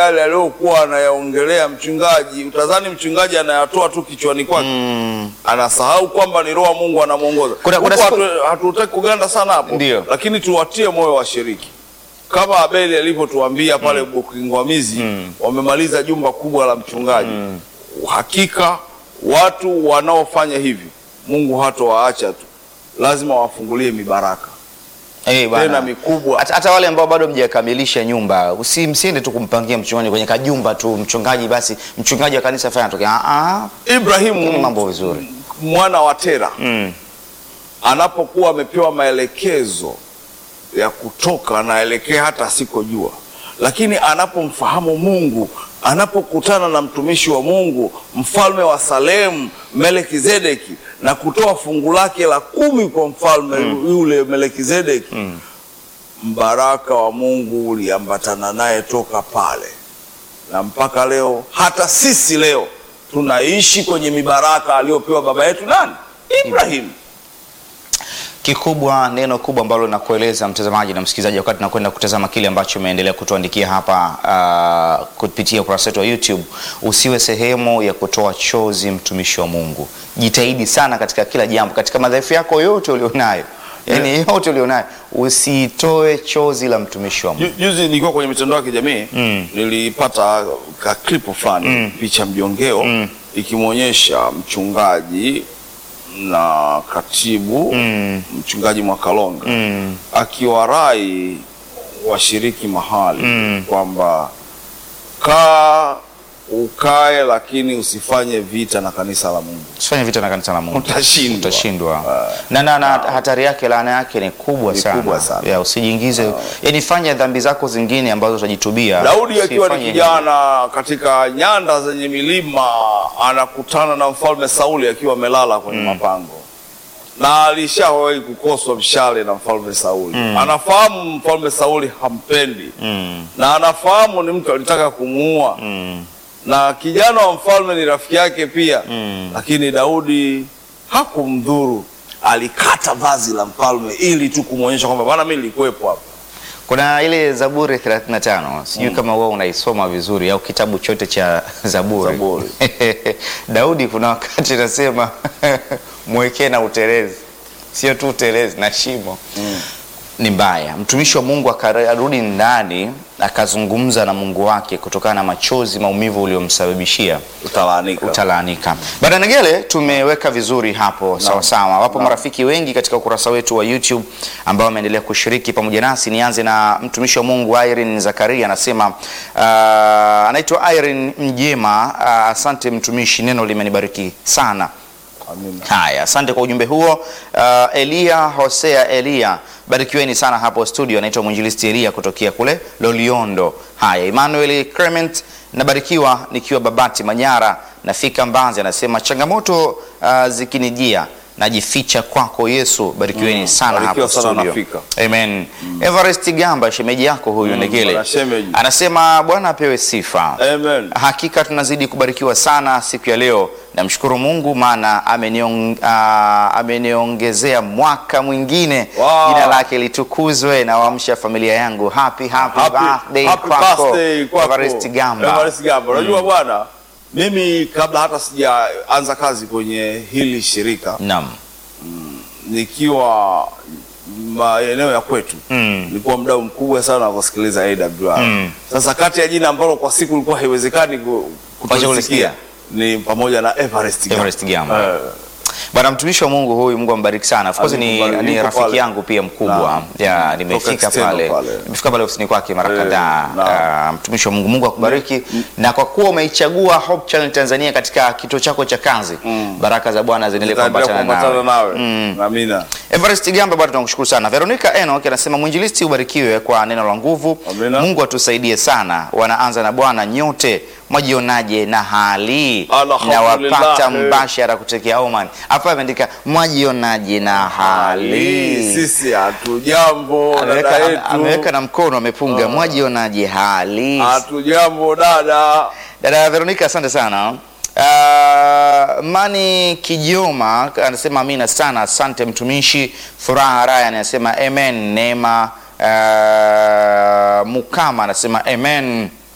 yale aliyokuwa anayaongelea mchungaji, utadhani mchungaji anayatoa tu kichwani kwake Mm. anasahau kwamba ni roho wa Mungu anamwongoza. Kuna- kuna Huku siku- hatu- hatutaki kuganda sana hapo, Ndio. lakini tuwatie moyo washiriki kama Abeli alivyotuambia pale Bukingwamizi, wamemaliza jumba kubwa la mchungaji. Hakika watu wanaofanya hivi Mungu hatowaacha tu, lazima wafungulie mibaraka Eh, bwana. tena mikubwa. Hata, hata wale ambao bado mjakamilisha nyumba usi msiende tu kumpangia mchungaji kwenye kajumba tu mchungaji basi mchungaji wa kanisa fanya tokea ah ah Ibrahimu Ni mambo vizuri. mwana wa Tera mm. anapokuwa amepewa maelekezo ya kutoka anaelekea hata asikojua, lakini anapomfahamu Mungu, anapokutana na mtumishi wa Mungu, mfalme wa Salemu Melekizedeki, na kutoa fungu lake la kumi kwa mfalme yule Melekizedeki, mbaraka wa Mungu uliambatana naye toka pale, na mpaka leo, hata sisi leo tunaishi kwenye mibaraka aliyopewa baba yetu nani? Ibrahimu. Kikubwa, neno kubwa ambalo nakueleza mtazamaji na msikilizaji, wakati nakwenda kutazama kile ambacho umeendelea kutuandikia hapa uh, kupitia ukurasa wetu wa YouTube, usiwe sehemu ya kutoa chozi mtumishi wa Mungu. Jitahidi sana katika kila jambo, katika madhaifu yako yote ulionayo, yani yote ulionayo, usitoe chozi la mtumishi wa Mungu. Ju- Juzi nilikuwa kwenye mitandao ya kijamii Mm. nilipata ka clip fulani picha mjongeo ikimwonyesha mchungaji na katibu Mm. mchungaji Mwakalonga Mm. akiwarai washiriki mahali Mm. kwamba kaa ukae, lakini usifanye vita na kanisa la Mungu, Usifanye vita na kanisa la Mungu. utashindwa. utashindwa na, na, na hatari yake laana yake ni kubwa Ni sana, kubwa sana. Ya, usijiingize yani fanya dhambi zako zingine ambazo utajitubia Daudi akiwa ni Usifanye kijana katika nyanda zenye milima anakutana na mfalme Sauli akiwa amelala kwenye mapango, na alishawahi kukoswa mshale na mfalme Sauli. Anafahamu mfalme Sauli hampendi mm, na anafahamu ni mtu alitaka kumuua mm, na kijana wa mfalme ni rafiki yake pia Mm. lakini Daudi hakumdhuru, alikata vazi la mfalme ili tu kumwonyesha kwamba bana, mimi nilikuwepo hapa. kuna ile Zaburi 35 sijui kama wewe unaisoma vizuri au kitabu chote cha Zaburi, Zaburi. Daudi kuna wakati nasema mwekee na utelezi, sio tu utelezi na shimo ni mbaya. Mtumishi wa Mungu akarudi ndani akazungumza na Mungu wake kutokana na machozi, maumivu uliomsababishia Utalaanika. utalaanika. Bada Negele tumeweka vizuri hapo sawa sawa. Wapo marafiki wengi katika ukurasa wetu wa YouTube ambao wameendelea kushiriki pamoja nasi. Nianze na mtumishi wa Mungu Irene Zakaria anasema uh, anaitwa Irene Mjema. Uh, asante mtumishi, neno limenibariki sana. Amina. Haya, asante kwa ujumbe huo. Uh, Elia Hosea Elia, barikiweni sana hapo studio. Anaitwa mwinjilisti Elia kutokea kule Loliondo. Haya, Emmanuel Clement, nabarikiwa nikiwa Babati Manyara, nafika Mbanzi. Anasema changamoto uh, zikinijia najificha kwako Yesu. Barikiweni sana Barikiwa hapo sana studio. nafika. Amen. Everest Gamba, shemeji yako huyu Ndegele, bwana shemeji. anasema Bwana apewe sifa. Amen. Hakika tunazidi kubarikiwa sana siku ya leo. Namshukuru Mungu maana ameniong, ah, ameniongezea mwaka mwingine. Wow. Jina lake litukuzwe na waamsha familia yangu. Happy happy, Happy- birthday happy kwako. birthday kwako. Everest Gamba. Everest Gamba. Unajua bwana, mimi kabla hata sijaanza kazi kwenye hili shirika Naam. nikiwa maeneo ya kwetu Mm. nilikuwa mdau mkubwa sana wa kusikiliza AWR. Mm. Sasa kati ya jina ambalo kwa siku ilikuwa haiwezekani ku- kulisikia. kutolisikia ni pamoja na Everest Gamba. Everest Gamba. Eh, Bwana mtumishi wa Mungu huyu, Mungu ambariki sana. Of course ni, Amekubariki. ni Yuko rafiki pale. yangu pia mkubwa. Naam. Ya, Toka nimefika external pale. pale. Nimefika pale ofisini kwake mara Eh, kadhaa. naam. Ah, mtumishi wa Mungu, Mungu akubariki. Na kwa kuwa umeichagua Hope Channel Tanzania katika kituo chako cha kazi, baraka za Bwana ziendelee nitaendelea kuambatana kuambatana nawe. nawe. Amina. Everest Gamba bado tunakushukuru sana. Veronica Enoch anasema mwinjilisti ubarikiwe kwa neno la nguvu. Amina. Mungu atusaidie sana. Wanaanza na Bwana nyote mwajionaje na hali na Alhamdulillah. wapata mbashara kutokea Oman. Hapa ameandika mwajionaje na Hali hali. sisi hatujambo dada Ameweka, ame- ameweka yetu, na mkono amepunga mwajionaje hali. hatujambo dada. Dada Veronica, asante sana. Uh, Mani Kijoma anasema amina sana, asante mtumishi. Furaha Raya anasema amen. Neema uh, Mukama anasema amen.